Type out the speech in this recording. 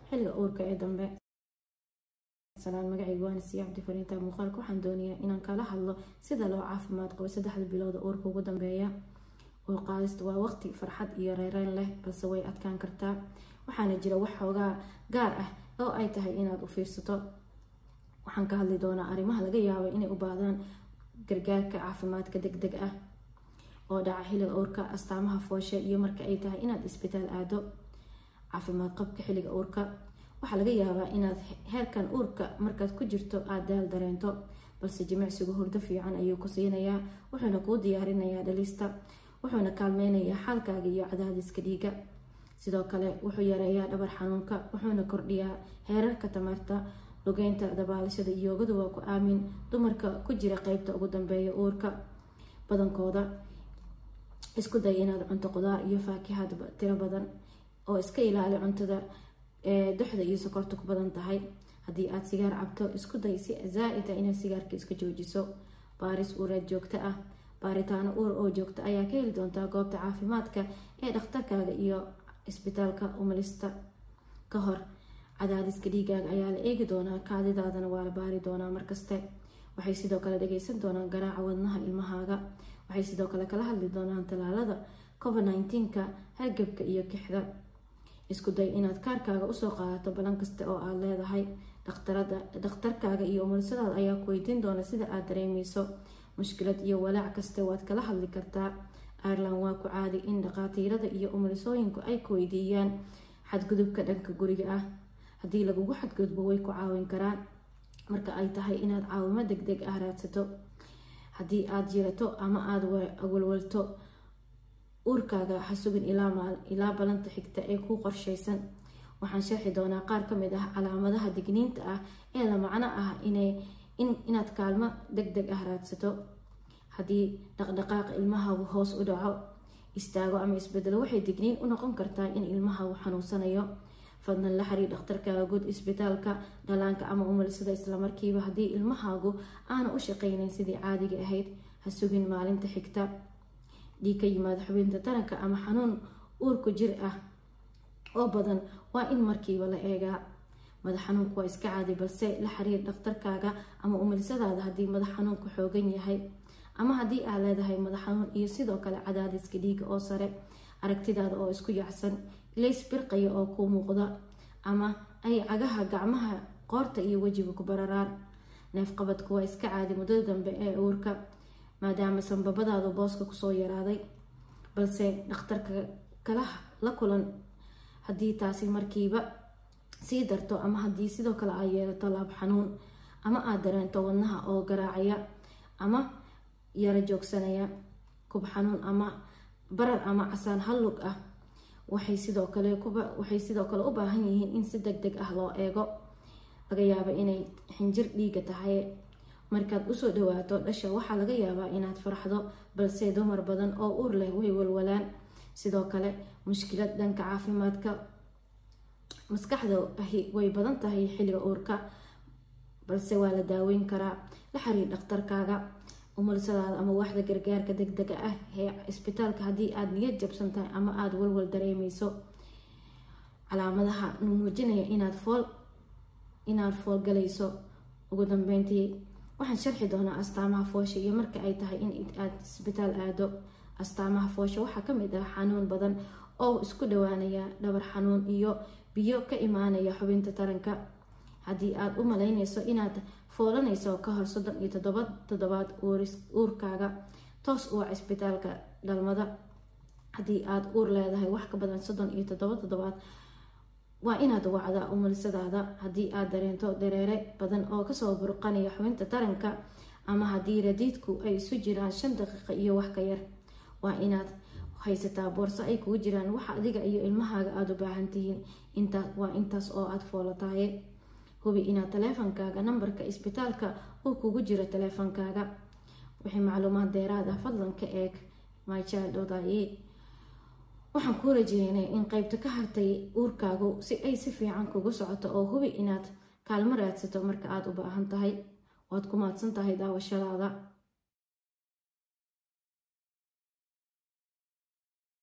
xilliga uurka ee dambe salaan magacayga waana siiya cabdi fariinta muuqaalka waxaan doonayaa inaan kala hadlo sida loo caafimaad qabo saddexda bilooda uurka ugu dambeeya uur qaadista waa waqti farxad iyo reereyn leh balse way adkaan kartaa waxaana jira wax xoogaa gaar ah oo ay tahay inaad u fiirsato waxaan ka hadli doonaa arrimaha laga yaabo inay u baahdaan gargaarka caafimaadka deg deg ah oo dhaca xilliga uurka astaamaha fooshe iyo marka ay tahay inaad isbitaal aado caafimaad qabka xilliga uurka waxaa laga yaabaa inaad heerkan uurka markaad ku jirto aada daal dareento balse jimicsigu hurdo fiican ayuu ku siinayaa wuxuuna kuu diyaarinayaa dhalista wuxuuna kaalmeynayaa xaalkaaga iyo cadaadiska dhiiga sidoo kale wuxuu yareeyaa dhabar xanuunka wuxuuna kordhiyaa heerarka tamarta lugeynta dabaalashada yoogadu waa ku aamin dumarka ku jira qeybta ugu dambeeya uurka badankooda isku day inaad cunto qudaar iyo faakihaad tiro badan oo iska ilaali cuntada duxda iyo sokorta ku badan tahay haddii aad sigaar cabto isku day si zaa-id ah inaad sigaarka iska joojiso baaris uureed joogto ah baaritaano uur oo joogto ayaa ka heli doontaa goobta caafimaadka ee dhakhtarkaaga iyo isbitaalka umalista ka hor cadaadiska dhiigaaga ayaa la eegi doonaa kaadidaadana waa la baari doonaa markaste waxay sidoo kale dhageysan doonaan garaaca wadnaha ilmahaaga waxay sidoo kale kala hadli doonaan talaalada covid nneteen-ka hargabka iyo kixda isku day inaad kaarkaaga usoo qaadato balan kasta oo aada leedahay dhakhtarada dhakhtarkaaga iyo umulisadaada ayaa ku weydiin doona sida aada dareemeyso mushkilad iyo walaac kaste waad kala hadli kartaa ireland waa ku caadi in dhaqaatiirada iyo umulisooyinku ay ku weydiiyaan xadgudubka dhanka guriga ah haddii lagugu xadgudbo way ku caawin karaan marka ay tahay inaad caawimo deg deg ah raadsato haddii aada jirato ama aada walwalto uurkaaga ha sugin ilaa balanta xigta ee kuu qorsheysan waxaan sharxi doonaa qaar kamid ah calaamadaha digniinta ah ee la macno ah inaad kaalmo deg deg ah raadsato haddii dhaqdhaqaaqa ilmahaagu hoos u dhaco istaago ama isbedelo waxay digniin u noqon kartaa in ilmahaagu xanuunsanayo fadlan la xiriir dhakhtarkaaga guud isbitaalka dhalaanka ama umulisada islamarkiiba haddii ilmahaagu aana u shaqeyneyn sidii caadiga ahayd ha sugin maalinta xigta dhiig ka yimaada xubinta taranka ama xanuun uurku jir ah oo badan waa in markiiba la eegaa madax xanuunku waa iska caadi balse la xiriir dhakhtarkaaga ama umulisadaada haddii madax xanuunku xoogan yahay ama haddii aad leedahay madax xanuun iyo sidoo kale cadaadiska dhiiga oo sare aragtidaada oo isku yacsan ilays birqaya oo kuu muuqda ama ay cagaha gacmaha qoorta iyo wejiga ku bararaan neefqabadku waa iska caadi muddada dambe ee uurka maadaama sanbabadaadu booska kusoo yaraaday balse dhakhtarka kala la kulan haddii taasi markiiba sii darto ama haddii sidoo kale aad yeelato laab xanuun ama aada dareento wadnaha oo garaacaya ama yaro joogsanaya kub xanuun ama barar ama casaan hallug ah waxay sidoo kale waxay sidoo kale u baahan yihiin in si deg deg ah loo eego laga yaabo inay xinjir dhiiga tahay markaad usoo dhawaato dhasha waxaa laga yaabaa inaad farxdo balse dumar badan oo uur leh way walwalaan sidoo kale mushkilad dhanka caafimaadka maskaxda ahi way badan tahay xilliga uurka balse waa la daaweyn karaa la xiriir dhakhtarkaaga umulisadaada ama waaxda gargaarka deg dega ah ee isbitaalka haddii aada niyad jabsan tahay ama aada walwal dareemeyso calaamadaha muujinaya inaad fool inaad foolgalayso ugu dambeyntii waxaan sharxi doonaa astaamaha foosha iyo marka ay tahay in aad isbitaal aado astaamaha foosha waxaa kamid ah xanuun badan oo isku dhawaanaya dhabar xanuun iyo biyo ka imaanaya xubinta taranka haddii aada u malayneyso inaad foolanayso ka hor soddon iyo toddoba toddobaad uurkaaga toos u wac isbitaalka dhalmada haddii aada uur leedahay wax ka badan soddon iyo toddoba toddobaad waa inaad wacdaa umulisadaada haddii aada dareento dareere badan oo kasoo burqanaya xubinta taranka ama haddii radiidku ay isu jiraan shan daqiiqa iyo wax ka yar waa inaad haysataa boorso ay kugu jiraan waxa adiga iyo ilmahaaga aada u baahan tihiin intaa waa intaas oo aada foolataye hubi inaad taleefankaaga nambarka isbitaalka uu kugu jiro taleefankaaga wixii macluumaad deeraad ah fadlan ka eeg mychild.ie waxaan kuu rajeynay in qeybta ka hartay uurkaagu si ay si fiican kugu socoto oo hubi inaad kaalmo raadsato marka aada u baahan tahay waad ku maadsan tahay daawashadaada